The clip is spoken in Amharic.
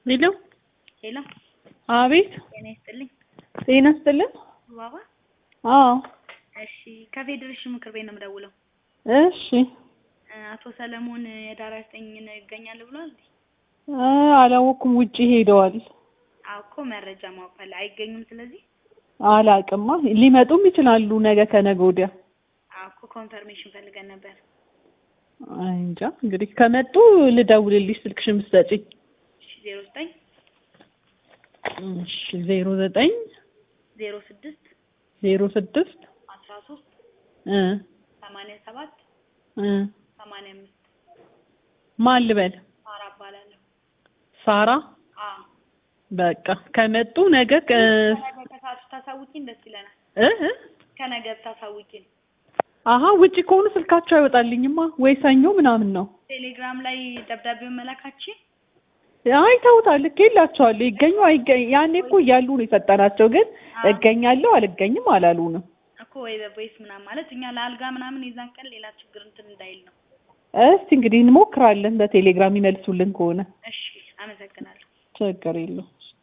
ሄሎ ሄሎ፣ አቤት ጤና ይስጥልኝ። ጤና ይስጥልን ባባ፣ አዎ እሺ፣ ከፌዴሬሽን ምክር ቤት ነው የምደውለው። እሺ እ አቶ ሰለሞን የዳር ዘጠኝን ይገኛል ብሏል። እ አላወኩም ውጪ ሄደዋል አዎ እኮ መረጃ ማወቅ ፈለ አይገኙም። ስለዚህ አላቅማ ሊመጡም ይችላሉ ነገ ከነገ ወዲያ አዎ እኮ ኮንፈርሜሽን ፈልገን ነበር። አይ እንጃ እንግዲህ ከመጡ ልደውልልሽ ስልክሽን ብትሰጪኝ እሺ፣ ዜሮ ዘጠኝ እሺ ዜሮ ዘጠኝ ዜሮ ስድስት ዜሮ ስድስት አስራ ሶስት እ ሰማንያ ሰባት እ ሰማንያ አምስት ማን ልበል ሳራ እባላለሁ። ሳራ አዎ በቃ ከመጡ ነገ ከ- ከነገ ከሰዓት ታሳውቂን ደስ ይለናል። እ እ ከነገ ታሳውቂን። አሀ ውጪ ከሆኑ ስልካቸው አይወጣልኝማ ወይ ሰኞ ምናምን ነው ቴሌግራም ላይ ደብዳቤውን መላካችን አይተውታል ልኬላቸዋለሁ ይገኙ አይገኝ ያኔ እኮ እያሉ ነው የሰጠናቸው ግን አዎ። እገኛለሁ አልገኝም አላሉንም እኮ ወይ በቮይስ ምናምን ማለት እኛ ለአልጋ ምናምን የዛን ቀን ሌላ ችግር እንትን እንዳይል ነው። እስቲ እንግዲህ እንሞክራለን በቴሌግራም ይመልሱልን ከሆነ እሺ፣ አመሰግናለሁ። ችግር የለውም